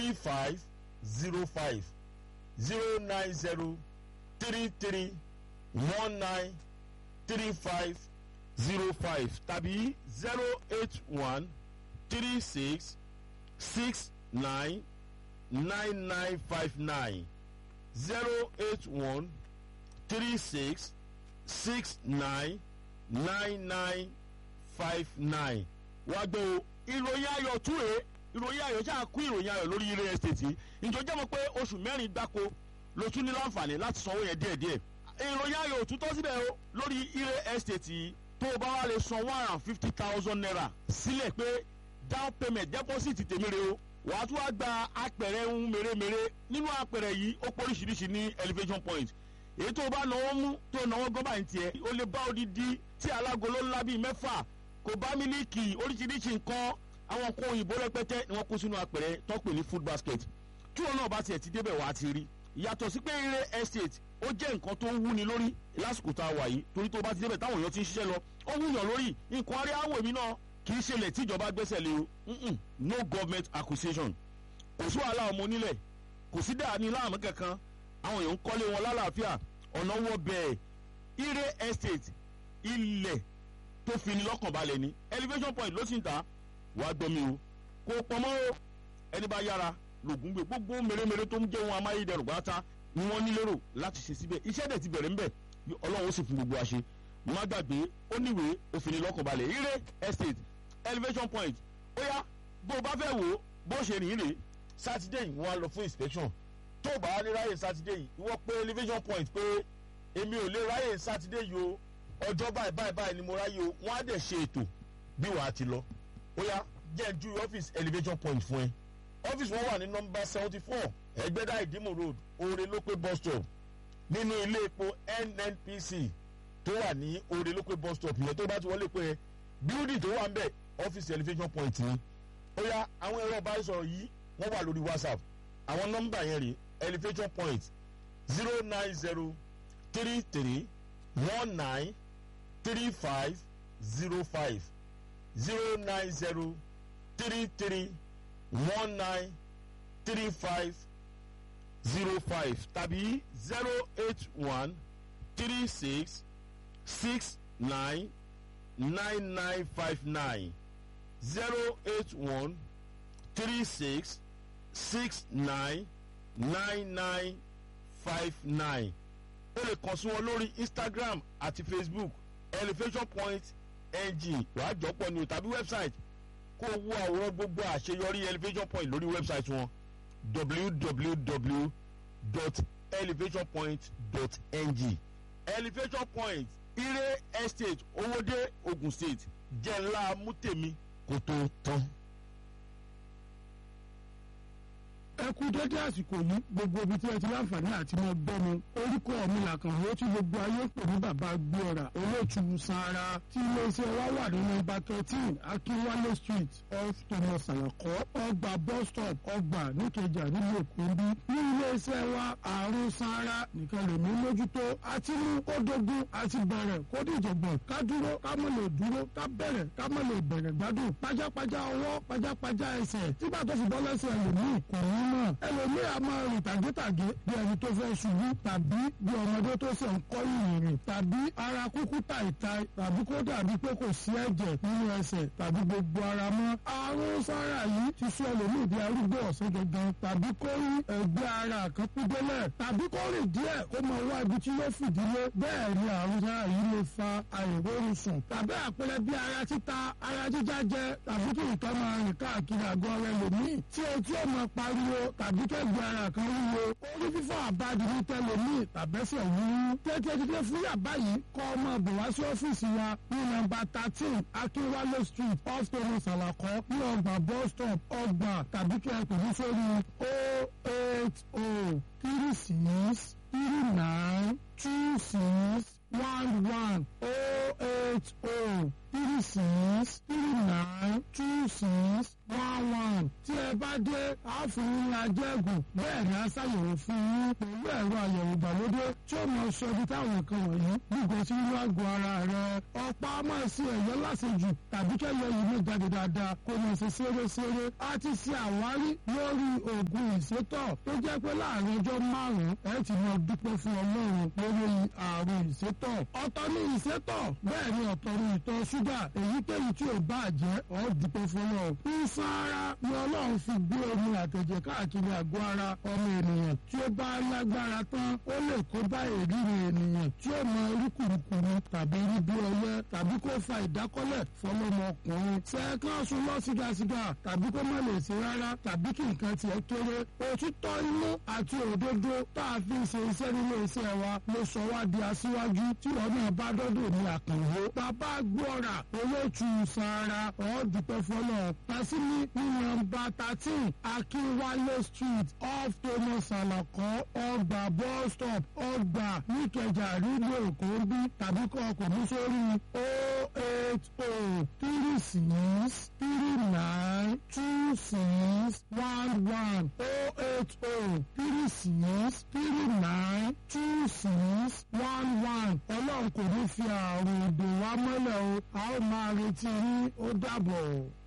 three five zero five zero nine zero three three one nine three five zero five tàbí zero eight one three six six nine nine nine five nine zero eight one three six six nine nine nine five nine. wá gbọ́ o ìròyìn ayọ̀ túre ìròyìn ayọ̀ ṣáà kú ìròyìn ayọ̀ lórí real estate yìí ǹjọ́ jẹ́ mọ̀ pé oṣù mẹ́rin gbáko ló tún ní láǹfààní láti sanwó yẹn díẹ̀díẹ̀ ìròyìn ayọ̀ òtútọ́ síbẹ̀ o lórí real estate yìí tó o bá wá lè san one hundred and fifty thousand naira sílẹ̀ pé down payment deposit tèmi re o wàá tún wá gba apẹ̀rẹ̀ ń mèremère nínú apẹ̀rẹ̀ yìí ó pọ̀ oríṣiríṣi ní elevation point èyí tó o bá náwó mú tó o náwó gọ́bà ní tiẹ̀ o lè bá odidi tí alágolo ńlá bíi mẹ́fà kò bá mílíkì oríṣiríṣi nǹkan àwọn nǹkan òyìnbó rẹpẹtẹ ni wọ́n kó sínú apẹ̀rẹ̀ tó pè ní food basket tí wọn náà bá tiẹ̀ ti débẹ̀ wàá ti rí yàtọ̀ sí pé eré estate ó jẹ́ nǹkan tó ń wúni lórí lásìkò tá a wà yìí torí tó bá ti débẹ̀ táwọn èèyàn ti ń ṣiṣẹ́ lọ ó wúyàn lórí nǹkan arí àwọ̀ èmi náà kì í ṣẹlẹ̀ tíjọba gbẹ́sẹ̀ lé o Mm-mm. no government acquisition kò sí wàhálà ọmọ onílẹ̀ kò sí dàní láàmú kankan àwọn èèyàn ń kọ́lé wọn lálàáfíà ọ̀nà wọ bẹ́ẹ̀ ire estate ilẹ̀ tó fi ni lọ́kàn balẹ̀ ni elevation point ló sì ń ta wàá gbọ́mi o kò pọ̀mọ́ o ẹni bá yára lògùn gbé gbogbo mèremère tó ń jẹ́ wọn amáyédẹrùn pátá ni wọ́n ní lérò láti ṣe síbẹ̀ iṣẹ́ dẹ̀ ti bẹ̀rẹ̀ ńbẹ̀ ọlọ́run ó sì fún gbogbo àṣẹ má gbàgbé ó níwèé òfin lọ́kàn balẹ̀ ire estate elevation point ó yá bó o bá fẹ́ wò ó bó ṣe rìn rè sátidé yìí wọ́n á lọ fún inspection tó o bá lè ráyè sátidé yìí ìwọ pé elevation point pé èmi ò lè ráyè sátidé yìí o ọjọ́ báyìí báyìí báyìí ni mo ráyè o wọ́n á dẹ̀ ṣe ètò bí wàá ti lọ ó yá jẹ́ ju ọ́fíìsì elevation point fún ẹ ọ́fíìsì wọn wà ní nọmba seventy four ẹgbẹ́dá ìdímù road oore lópé bus stop nínú ilé epo nnpc tó wà ní oore lópé bus stop yẹn tó bá ti wọlé pé building tó wà ń bẹ̀ ọ́fíìsì elevation point ni ó yá àwọn ẹ̀rọ ìbánisọ̀rọ̀ yìí wọ́n wà lórí whatsapp àwọn nọ́mbà yẹn rè elevation point zero nine zero three three one nine three five zero five zero nine zero three three one nine three five zero five tàbí zero eight one three six six nine nine nine five nine zero eight one three six six nine nine nine five nine o lè kàn sí wọn lórí instagram àti facebook elevation point ng wàá jọpọ̀ ni o tàbí website kó o wo àwòrán gbogbo àṣeyọrí elevation point lórí website wọn www.elevationpoint.ng elevation point ire estate owóde ogun state jẹ́ ńlá mútèmi kó tó tán. ẹ kú dédé àsìkò yìí gbogbo ibi tí ẹ ti láǹfààní àti mọ gbọ́ mi orúkọ mi làkànwó tí gbogbo ayé pè ní bàbá gbéra olóòtú sanra tí iléeṣẹ́ wa wà ní nọ́mbà thirteen akínwálé street off thomas alakọ ọgbà bus stop ọgbà níkẹjà nílùú èkó ń bí ní iléeṣẹ́ wa àrùn sanra nìkan lè mú mójútó àti mú kó dogun àti bẹ̀rẹ̀ kó dìjọ̀gbọ̀n ká dúró ká mọ̀ lè dúró ká bẹ̀rẹ̀ ká mọ̀ lè bẹ̀rẹ̀ gbádùn pajápajá ọwọ́ pajápajá ẹsẹ̀ tí bàtọ́ fi bọ́ lẹ́sẹ̀ ẹlòmíì kò ní mọ̀ ẹlòmíì a máa rìn tàgétàgé bí ẹni tó fẹ́ ṣubú tàbí bí ọmọdé tó ṣe ń kọ́ ìrìn tàbí ara kúkú tàìtàì tàbí kó dàbí pé kò sí ẹ̀jẹ̀ nínú ẹsẹ̀ tàbí gbogbo ara mọ́. àrùn sára yìí ti sọ ẹlòmíì di arúgbó ọ̀sán gangan tàbí kó rí ẹgbẹ́ ara kan kú délẹ̀ tàbí kó rìn díẹ̀ kó máa wá ibi tí yóò fìdílé bẹ́ẹ̀ ni àrùn sára yìí lè fa àìrórun sùn tàbí àpẹẹrẹ bí ara títa ara jíjá jẹ tàbí kí nǹkan máa rìn káàkiri àgọ́ rẹ lòmíì tí ojú ọmọ pariwo tàbí kẹ́gbẹ́ ara kan wúwo orí fífọ́ àbádi ní tẹlomi tàbẹ́sẹ̀ wúwú tètè dídé fún yàbá yìí kọ́ ọmọ bọ̀ wá sí ọ́fíìsì wa ní nọ́mbà thirteen akínwálé street off thomas alakọ ní ọgbà bus stop ọgbà tàbí kí ẹ pè ní sórí o eight o three six three nine two six one one o eight o three six three nine two six one one tí ẹ bá dé a fún yín ní ajẹ́gùn bẹ́ẹ̀ ni a ṣàyẹ̀wò fún yín pẹ̀lú ẹ̀rọ àyẹ̀wò ìgbàlódé tí ó mọ sọ ibi táwọn nǹkan wọ̀nyí gbogbo sí inú àgọ́ ara rẹ ọ̀pá máa ṣe ẹ̀yọ́ lásìjù tàbí kẹ́yọ yìí ló jáde dáadáa kó mọ̀ ṣe ṣeré-ṣeré a ti ṣe àwárí lórí oògùn ìsétọ̀ tó jẹ́ pé láàrin ọjọ́ márùn-ún ẹ ti mọ dúpẹ́ fún ọlọ́run lórí àrùn ìsétọ̀ ọ̀tọ̀ ní ìsétọ̀ bẹ́ẹ̀ ni ọ̀tọ̀ ní ìtọ̀ ṣúgà èyíkéyìí tí ò bá jẹ́ ọ́ dúpẹ́ fún ọlọ́run ìsan ara ni ọlọ́run fi gbé omi àtẹ̀jẹ̀ káàkiri àgọ́ ara ọmọ ènìyàn tí ó bá lágbára tán ó lè kó bá èríri ènìyàn tí ó mọ orí kùrùkùrù tàbí rí bí ọyẹ tàbí kó fa ìdákọ́lẹ̀ fọlọ́mọkùnrin sẹ́ẹ̀kan sùn lọ sígasiga tàbí kó má lè ṣe rárá tàbí kí nǹkan tiẹ̀ kéré òtítọ́ inú àti òdodo tá a fi ń ṣe iṣẹ́ nílé iṣẹ́ wa ló sọ wá di aṣíwájú tí wọn náà bá dọ́dọ̀ ní àkànwó bàbá gbọ́ra olóòtú sara ọ̀ọ́dúpẹ́ fọlọ́ pàṣíní ní nọ́mbà thirteen akínwálé street off thomas alakọ ọgbà bus stop ọgbà níkẹjà rídò kòńbí tàbí kọ́ ọkọ̀ mú sórí o eight o three six three nine two six one one o eight o three six three nine two six one one ọlọ́run kò ní fi àrùn ìdè wa mọ́lẹ̀ o a ó máa retí yín ó dàbọ̀.